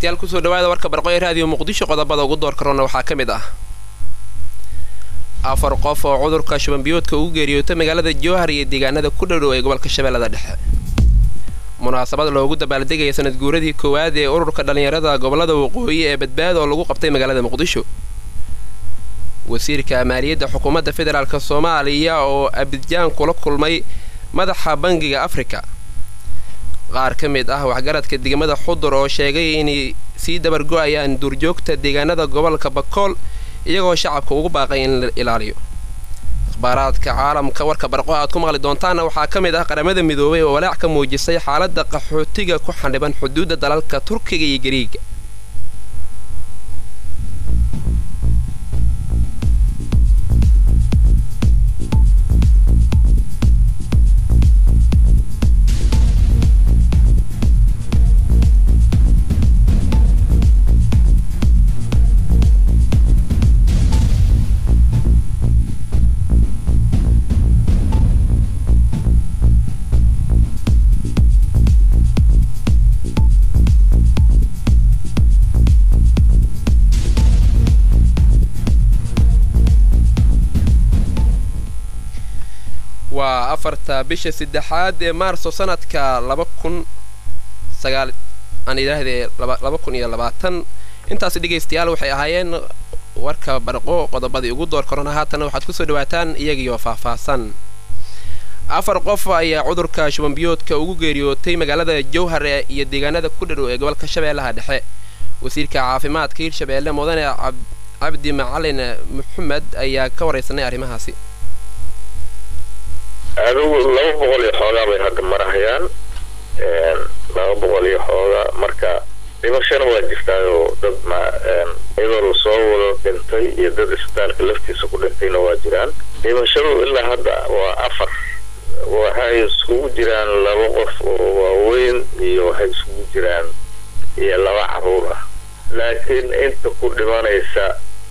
dhegeystayaal kusoo dhawaada warka barqoy raadiyo muqdisho qodobada ugu door karona waxaa ka mid ah afar qof oo cudurka shubanbiyoodka ugu geeriyootay magaalada jowhar iyo deegaanada ku dhowdhow ee gobolka shabeellada dhexe munaasabad loogu dabaaldegaya sanad guuradii koowaad ee ururka dhallinyarada gobolada waqooyi ee badbaado oo lagu qabtay magaalada muqdisho wasiirka maaliyadda xukuumadda federaalk soomaaliya oo abidjaan kula kulmay madaxa bangiga afrika qaar ka mid ah waxgaradka degmada xudur oo sheegay inay sii dabargo-ayaan duurjoogta deegaanada gobolka bakool iyagoo shacabka ugu baaqay in la ilaaliyo akhbaaraadka caalamka warka barqo aad ku maqli doontaana waxaa ka mid ah qaramada midoobay oo walaac ka muujisay xaaladda qaxootiga ku xandhiban xuduudda dalalka turkiga iyo gariiga waa afarta bisha saddexaad ee maarso sanadka laba kun sagaal aan idhaahdee laba kun iyo labaatan intaasi dhegaystayaal waxay ahaayeen warka barqo qodobadii ugu door korona haatana waxaad kusoo dhawaataan iyagiioo faahfaahsan afar qof ayaa cudurka shubanbiyoodka ugu geeriyootay magaalada jowhar iyo deegaanada ku dhadhow ee gobolka shabeellaha dhexe wasiirka caafimaadka hirshabeelle mudane cabdi macalin maxamed ayaa ka waraysanay arrimahaasi adigu laba boqol iyo xoogaa bay hadda marahayaan laba boqol iyo xoogaa marka dhimashana waa jirtaayoo dad ma iyadoo lasoo wado dhintay iyo dad isbitaalka laftiisa ku dhintayna waa jiraan dhimashadu ilaa hadda waa afar waxay iskugu jiraan laba qof oo waaweyn iyo waxay iskugu jiraan iyo laba caruur ah laakiin inta ku dhimanaysa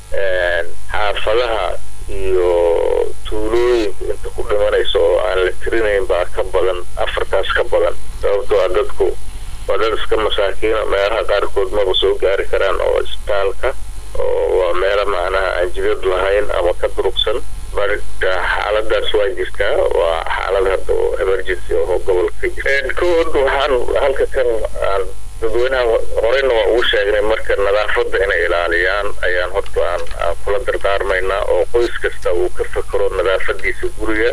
xaafadaha iyo tuulooyinka inta ku dhimanaysa oo aan la tirinayn baa ka badan afartaas ka badan sababtoo a dadku waa dad iska masaakiina meelaha qaarkood maba soo gaari karaan oo isbitaalka oo waa meelo macnaha aan jidad lahayn ama ka durugsan marka xaaladaas waa jirtaa waa xaalad hadda oo emergency oo gobolka jira kood waxaan halka kan aan dadweynaha horeyna waa ugu sheegnay marka nadaafadda inay ilaaliyaan ayaan horta aan aan kula dardaarmaynaa oo qoys kasta uu ka fakero nadaafadiisa guriga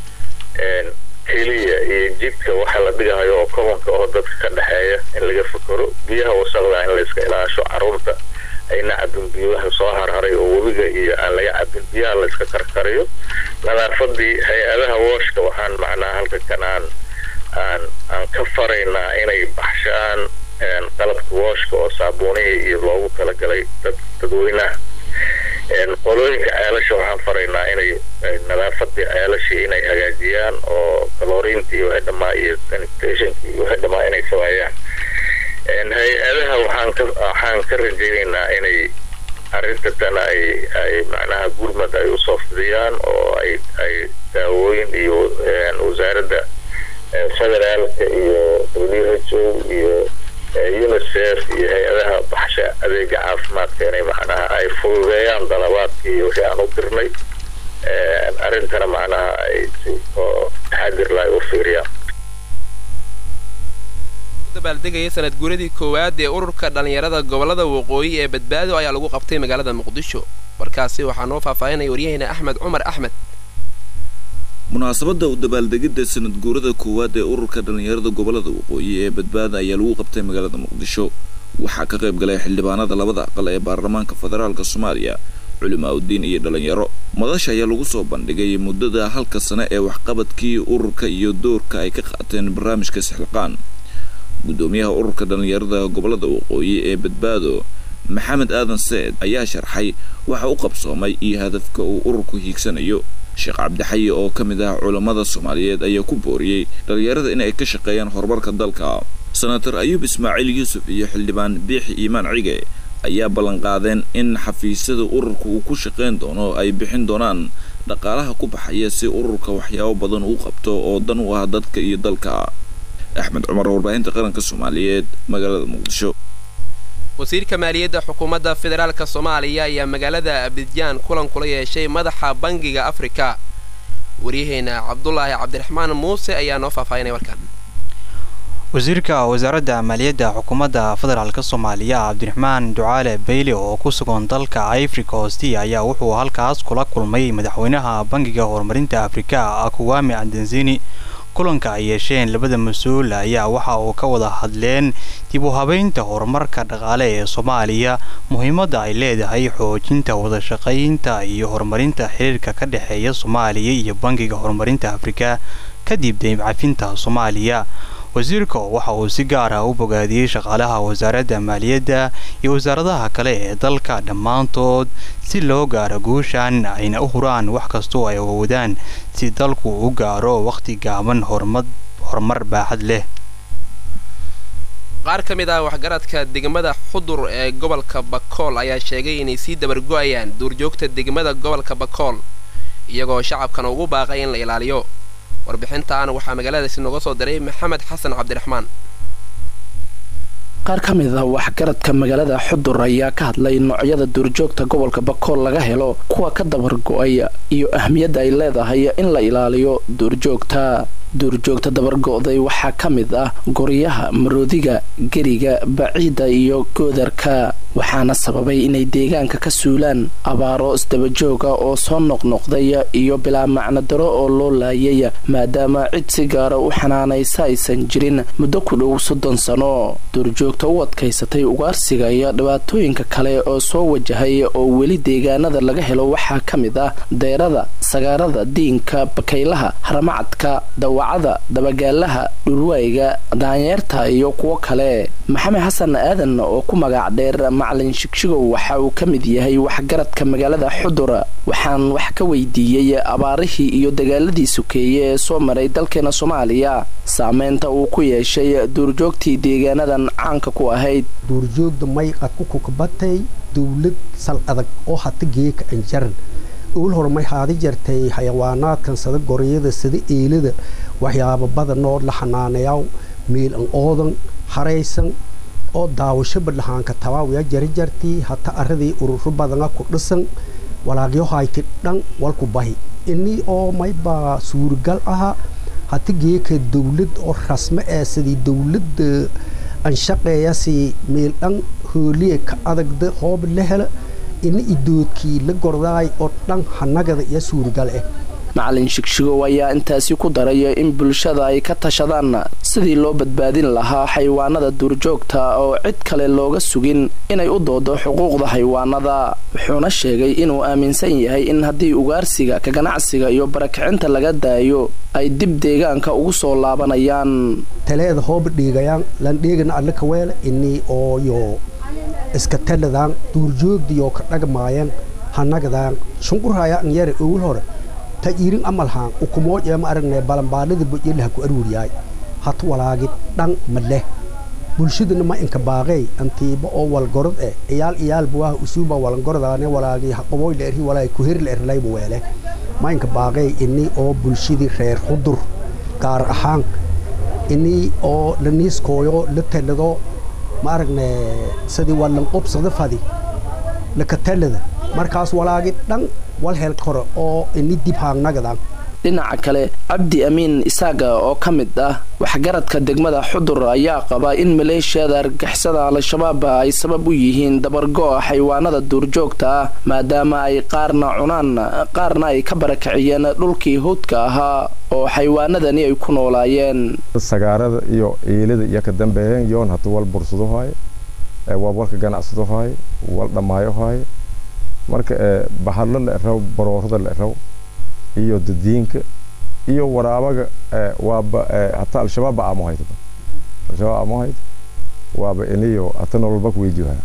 keliya iyo jidka waxa la dhigahayo oo kobanka oo dadka ka dhexeeya in laga fakero biyaha wasaqda in layska ilaasho caruurta ayna cabin biyaha soo harharay oo webiga iyo aan laga cabin biyaha layska karkarayo nadaafadii hay-adaha wooshka waxaan macnaha halka kan aan aan aan ka faraynaa inay baxshaan qalabka wooshka oo saabuunihii iyo loogu talagalay dad dadweynaha qolooyinka ceelasha waxaan faraynaa inay nadaafadii ceelashii inay hagaajiyaan oo kaloriintii wixii dhamaa iyo sanitationkii wixii dhamaa inay sameeyaan hay-adaha waxaan ka waxaan ka rajaynaynaa inay arrinta tan ay ay macnaha gurmad ay usoo fidiyaan oo ay ay daawooyin iyo wasaaradda federaalka iyo w h o iyo unicef iyo hay-adaha baxsha adeega caafimaadka inay macnaha ay fududeeyaan dalabaadkii iyo wixii aan u dirnay arrintana macnaha ay si oo taxadir lahay u fiiriyaan dabaaldegaya sanad guuradii koowaad ee ururka dhallinyarada gobolada waqooyi ee badbaado ayaa lagu qabtay magaalada muqdisho warkaasi waxaa noo faahfaahinaya waryaheena axmed cumar axmed munaasabadda u dabaaldegidda sanad guurada koowaad ee ururka dhallinyarada gobolada waqooyi ee badbaada ayaa lagu qabtay magaalada muqdisho waxaa ka qayb galay xildhibaanada labada aqal ee baarlamaanka federaalk soomaaliya culimaa udiin iyo dhallinyaro madasha ayaa lagu soo bandhigay muddada halka sane ee waxqabadkii ururka iyo doorka ay ka qaateen barnaamijka sixilqaan guddoomiyaha ururka dhallinyarada gobolada waqooyi ee badbaado maxamed aadan seed ayaa sharxay waxa u qabsoomay iyo hadafka uu ururku hiigsanayo sheekh cabdixayi oo ka mid ah culammada soomaaliyeed ayaa ku booriyey dhallinyarada in ay ka shaqeeyaan horumarka dalka senator ayuub ismaaciil yuusuf iyo xildhibaan biixi iimaan cige ayaa ballanqaadeen in xafiisyada ururka uu ku shaqayn doono ay bixin doonaan dhaqaalaha ku baxaya si ururka waxyaabo badan uu qabto oo dan u ah dadka iyo dalka axmed cumar warbaahinta qaranka soomaaliyeed magaalada muqdisho wasiirka maaliyadda xukuumadda federaalka soomaaliya ayaa magaalada abidjaan kulan kula yeeshay madaxa bangiga afrika waryaheena cabdulaahi cabdiraxmaan muuse ayaa noo faahfaahinay warkan wasiirka wasaaradda maaliyadda xukuumadda federaalk soomaaliya cabdiraxmaan ducaale bayle oo ku sugan dalka ifrika hoosti ayaa wuxuu halkaas kula kulmay madaxweynaha bangiga horumarinta afrika akuwami adenzini kulanka ay yeesheen labada mas-uul ayaa waxa uu ka wada hadleen dib u habeynta horumarka dhaqaale ee soomaaliya muhiimadda ay leedahay xoojinta wadashaqaynta iyo horumarinta xiriirka ka dhexeeya soomaaliya iyo bangiga horumarinta afrika kadib deybcafinta soomaaliya wasiirka waxa uu si gaar ah u bogaadiyey shaqaalaha wasaaradda maaliyadda iyo wasaaradaha kale ee dalka dhammaantood si loo gaaro guushan ayna u huraan wax kastoo ay awoodaan si dalku u gaaro wakhti gaaban horumar baaxad leh qaar ka mid ah waxgaradka degmada xudur ee gobolka bakool ayaa sheegay inay sii dabargo-ayaan duurjoogta degmada gobolka bakool iyagoo shacabkana ugu baaqay in la ilaaliyo warbixintan waxaa magaaladaasi nooga soo diray maxamed xasan cabdiraxmaan qaar ka mid ah waxgaradka magaalada xudur ayaa ka hadlay noocyada duurjoogta gobolka bakool laga helo kuwa ka dabargo-ay iyo ahmiyadda ay leedahay in la ilaaliyo duurjoogta duurjoogta dabargo-day waxaa ka mid ah goryaha maroodiga geriga baciidda iyo goodarka waxaana sababay inay deegaanka ka suulaan abaaro isdabajooga oo soo noqnoqday iyo bilaa macnodaro oo loo laayay maadaama cid si gaara u xanaanaysa aysan jirin muddo ku dhow soddon sano duurjoogta u adkaysatay ugaarsiga iyo dhibaatooyinka kale oo soo wajahay oo weli deegaanada laga helo waxaa ka mid ah deyrada sagaarada diinka bakaylaha haramacadka dawacada dabagaalaha dhurwaayga daanyeerta iyo kuwo kale maxamed xasan aadan oo ku magac dheer macalin shigshigow waxa uu ka mid yahay waxgaradka magaalada xudur waxaan wax ka weydiiyey abaarihii iyo dagaaladii sokeeye ee soo maray dalkeena soomaaliya saameynta uu ku yeeshay duurjoogtii deegaanadan caanka ku ahayd duurjoogda mayqad ku kukabatay dowlad sal adag oo hata geeka anjaran owal hore may haadi jartay xayawaanaadkan sada goryada sada eelada waxyaaba badanoo la xanaaneyaw meel an oodan haraysan oo daawashaba lahaanka tabaawiya jari jartii hata aradii ururo badana ku dhisan walaaqyohayti dhan walku bahi ini oo maybaa suuragal aha hata geeka dowlad oo rasme ee sidii dowladda anshaqeeyasi meel dhan hooliye ka adagda hoob la hela ina idoodkii la gordaay oo dhan hanagada iyo suuragal ah macalin shigshigow ayaa intaasi ku daray in bulshada ay ka tashadaan sidii loo badbaadin lahaa xayawaanada duurjoogta oo cid kale looga sugin inay u doodo xuquuqda xayawaanada wuxuuna sheegay inuu aaminsan yahay in haddii ugaarsiga ka ganacsiga iyo barakicinta laga daayo ay dib deegaanka ugu soo laabanayaan taleeda hooba dhiigayaan lan dheegana alle ka weele inii ooyo iska taladaan duurjoogdiyoo ka dhagmaayeen hanagadaan shunqurhayaan yare owal hore ta irin amalhaan ukumoojema aragne balambaanada bojelaha ku arwuryaay hat walaagid dhan maleh bulshadana ma inka baaqey antiiba oo walgorod eh iyaal iyaal buwaha usuuba walangorodaane walaagi haqoboy la erhi walaagi kuheri la erlayba weele ma inka baaqey ini oo bulshadii reer xudur gaar ahaan ini oo la niiskooyo la talado ma aragne sidii walan qobsada fadi laka talada markaas walaagi dhan wal hel kore oo ini dib haangnagadan dhinaca kale cabdi amiin isaaga oo ka mid ah waxgaradka degmada xudur ayaa qaba in maleeshiyada argixisada al-shabaab ay sabab u yihiin dabargo-a xayawaanada duurjoogta ah maadaama ay qaarna cunaan qaarna ay ka barakiciyeen dhulkii howdka ahaa oo xayawaanadani ay ku noolaayeen sagaarada iyo iilada iyo ka dambeeyeen yoon hata wal bursado haaye waa walka ganacsado haaye wal dhammaayo haaye marka bahadlo la eraw baroorada la eraw iyo dadiinka iyo waraabaga waaba hata al-shabaab ba aamuhayd al-shabaab aamuhayd waaba iniyo hata nololba ku weydiihaa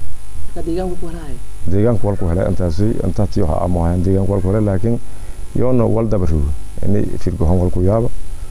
deegaanku walku helay intaasi intaati waxa aamuhayan deegaanku walku helay laakiin yoona wal dabarugo ini firgohan walku yaaba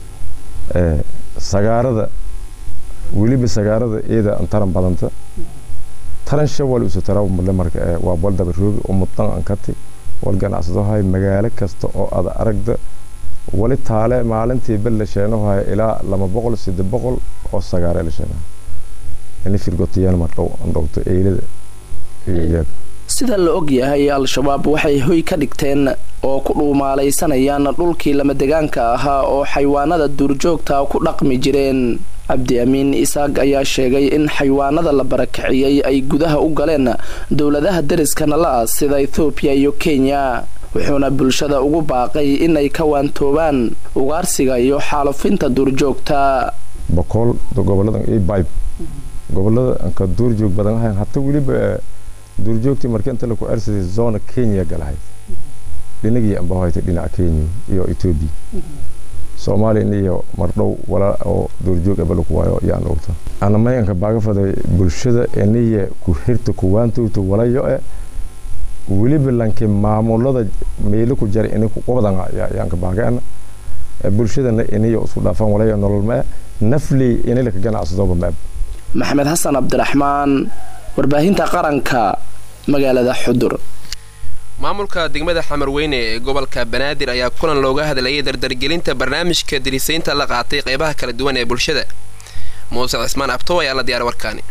sagaarada weliba sagaarada iyada taran badanta taran shawal isu tara male marka waa wal dabaroogi umudan ankati wal ganacsado hay magaalo kasta oo ada aragda wali taale maalintii bel la sheeno hay ilaa lama boqol saddex boqol oo sagaare la sheena ini firgotiyaan mardhow andhowto eylada iyo iyaga sida la og yahay al-shabaab waxay hoy ka dhigteen oo ku dhuumaalaysanayaan dhulkii lamadegaanka ahaa oo xayawaanada duurjoogta ku dhaqmi jireen cabdi amiin isaaq ayaa sheegay in xayawaanada la barakiciyey ay gudaha u galeen dowladaha deriska nala sida ethoobiya iyo kenya wuxuuna bulshada ugu baaqay inay ka waantoobaan ugaarsiga iyo xaalufinta duurjoogta bokool gobolada bayb gobolada ka duurjoog badan ahayn hata weliba duurjoogtii marka inta laku ersaday zona kenya galahayd dhinagii ambahayta dhinaca kenya iyo etoobiya soomaaliya iyo mardhow walaa oo duurjoog abalaku waayo yaan ogta ana mayanka baagafaday bulshada eniya ku hirta kuwaantowta walayo e weliba lanki maamulada meelo ku jara ini kuqobdan yaanka baagana bulshadana iniya isku dhaafan walayo nolol ma nafley inilaka ganacsadoba maab maxamed xasan cabdiraxmaan warbaahinta qaranka magaalada xudur maamulka degmada xamarweyne ee gobolka banaadir ayaa kulan looga hadlayay dardargelinta barnaamijka dirisaynta la qaatay qeybaha kala duwan ee bulshada muuse cismaan abtow ayaa la diyaara warkaani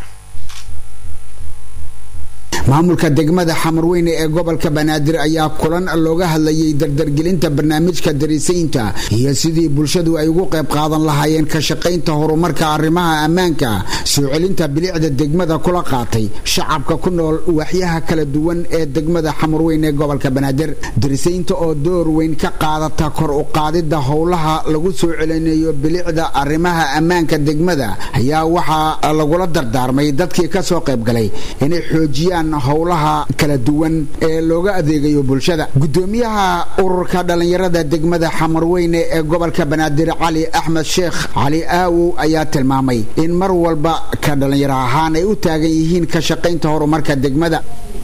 maamulka degmada xamarweyne ee gobolka banaadir ayaa kulan looga hadlayay dardargelinta barnaamijka darisaynta iyo sidii bulshadu ay ugu qayb qaadan lahaayeen ka shaqaynta horumarka arrimaha ammaanka soo celinta bilicda degmada kula qaatay shacabka ku nool waaxyaha kala duwan ee degmada xamarweyne ee gobolka banaadir darisaynta oo door weyn ka qaadata kor u qaadida howlaha lagu soo celinayo bilicda arrimaha ammaanka degmada ayaa waxaa lagula dardaarmay dadkii kasoo qaybgalay inay xoojiyaan howlaha kala duwan ee looga adeegayo bulshada gudoomiyaha ururka dhallinyarada degmada xamarweyne ee gobolka banaadir cali axmed sheekh cali aawow ayaa tilmaamay in mar walba ka dhallinyaro ahaan ay u taagan yihiin ka shaqaynta horumarka degmada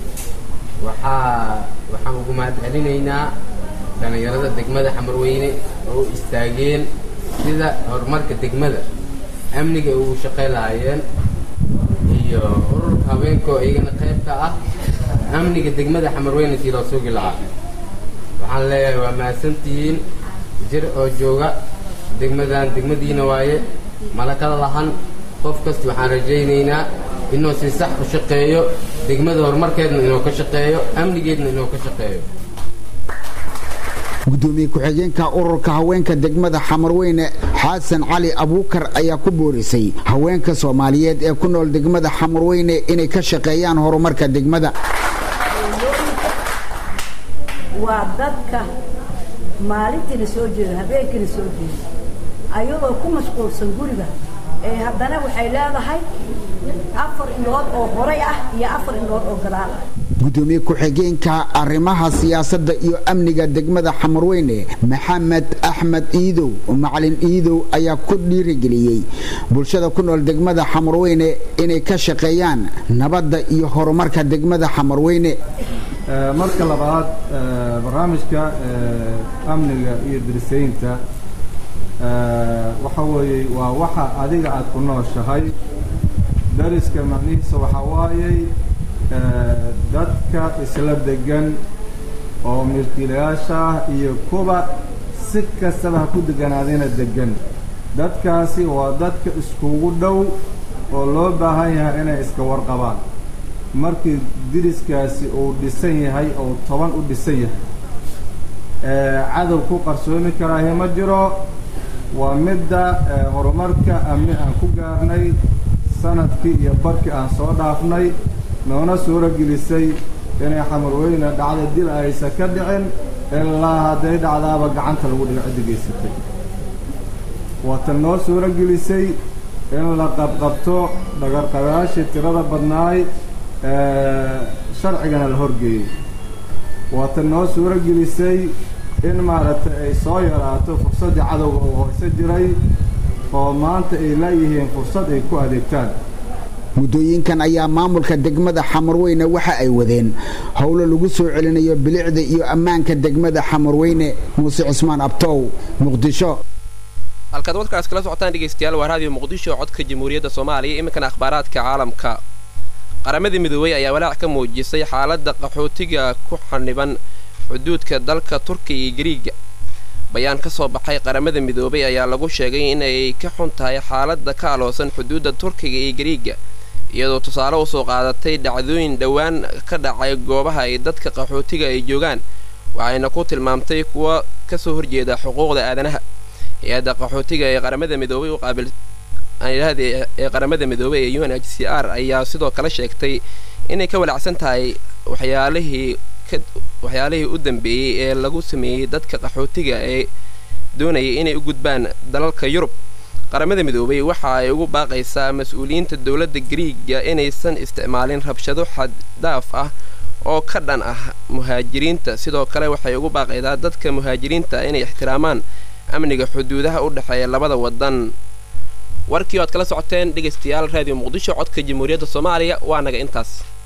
waxaan ugu mahadcelinaynaa dhallinyarada degmada xamarweyne oo u istaageen sida horumarka degmada amniga ugu shaqay lahaayeen iyo ururka haweenka oo iyagana qaybka ah amniga degmada xamarweyne sii loo sugi lahaa waxaan leeyahay waa mahadsantihiin jir oo jooga degmadan degmadiina waaye malakada lahan qof kasta waxaan rajaynaynaa inuu si sax u shaqeeyo degmada horumarkeedna inuu ka shaqeeyo amnigeedna inuu ka shaqeeyo gudoomiye ku-xigeenka ururka haweenka degmada xamarweyne xasan cali abuukar ayaa ku boorisay haweenka soomaaliyeed ee ku nool degmada xamarweyne inay ka shaqeeyaan horumarka degmada waa dadka maalintiina soo jeeda habeenkiina soo jeeda ayadoo ku mashquulsan guriga ee haddana waxay leedahay afar indhood oo horay ah iyo afar indhood oo gadaal ah gudoomiye ku-xigeenka arrimaha siyaasadda iyo amniga degmada xamarweyne maxamed axmed iidow macalin iidow ayaa ku dhiirigeliyey bulshada ku nool degmada xamarweyne inay ka shaqeeyaan nabadda iyo horumarka degmada xamarweyne marka labaad barnaamijka amniga iyo dirisaynta waxa weeye waa waxa adiga aad ku nooshahay dariska macnihiisa waxaa waayey dadka isla degan oo milkiilayaasha ah iyo kuwa si kastaba ha ku deganaadina degan dadkaasi waa dadka iskugu dhow oo loo baahan yahay inay iska warqabaan markii diriskaasi uu dhisan yahay oo toban u dhisan yahay cadow ku qarsoomi karaahi ma jiro waa midda horumarka amni aan ku gaarnay sanadkii iyo barkii aan soo dhaafnay noona suuro gelisay inay xamarweyne dhacda dil aysan ka dhicin ilaa hadday dhacdaaba gacanta lagu dhigo ciddi geysatay waatan noo suuro gelisay in la qabqabto dhagarqabayaashii tirada badnaay sharcigana la horgeeyey waatan noo suuro gelisay in maaragtay ay soo yaraato fursaddii cadowga uu hoyso jiray oo maanta ay laayihiin fursad ay ku adeegtaan muddooyinkan ayaa maamulka degmada xamarweyne waxa ay wadeen howlo lagu soo celinayo bilicda iyo ammaanka degmada xamarweyne muuse cusmaan abtow muqdisho halkaad wadkaas kala socotaan dhegaystayaal waa raadiyo muqdisho codka jamhuuriyadda soomaaliya iminkana akhbaaraadka caalamka qaramada midoobey ayaa walaac ka muujisay xaaladda qaxootiga ku xaniban xuduudka dalka turkiya iyo gariiga bayaan ka soo baxay qaramada midoobay ayaa lagu sheegay in ay ka xun tahay xaaladda ka aloosan xuduudda turkiga iyo gariiga iyadoo tusaale usoo qaadatay dhacdooyin dhowaan ka dhacay goobaha ay dadka qaxootiga ay joogaan waxayna ku tilmaamtay kuwa kasoo horjeeda xuquuqda aadanaha hay-adda qaxootiga ee qaramada midoobay u qaabil aanidhahde ee qaramada midoobay ee u n h c r ayaa sidoo kale sheegtay inay ka walacsan tahay waxyaalihii ka waxyaalihii u dambeeyey ee lagu sameeyey dadka qaxootiga ee doonayay inay u gudbaan dalalka yurub qaramada midoobay waxa ay ugu baaqaysaa mas-uuliyiinta dowladda griiga inaysan isticmaalin rabshado xaddaaf ah oo ka dhan ah muhaajiriinta sidoo kale waxay ugu baaqaydaa dadka muhaajiriinta inay ixtiraamaan amniga xuduudaha u dhexeeya labada wadan warkii o ad kala socoteen dhegaystayaal raadiyo muqdisho codka jamhuuriyadda soomaaliya waa naga intaas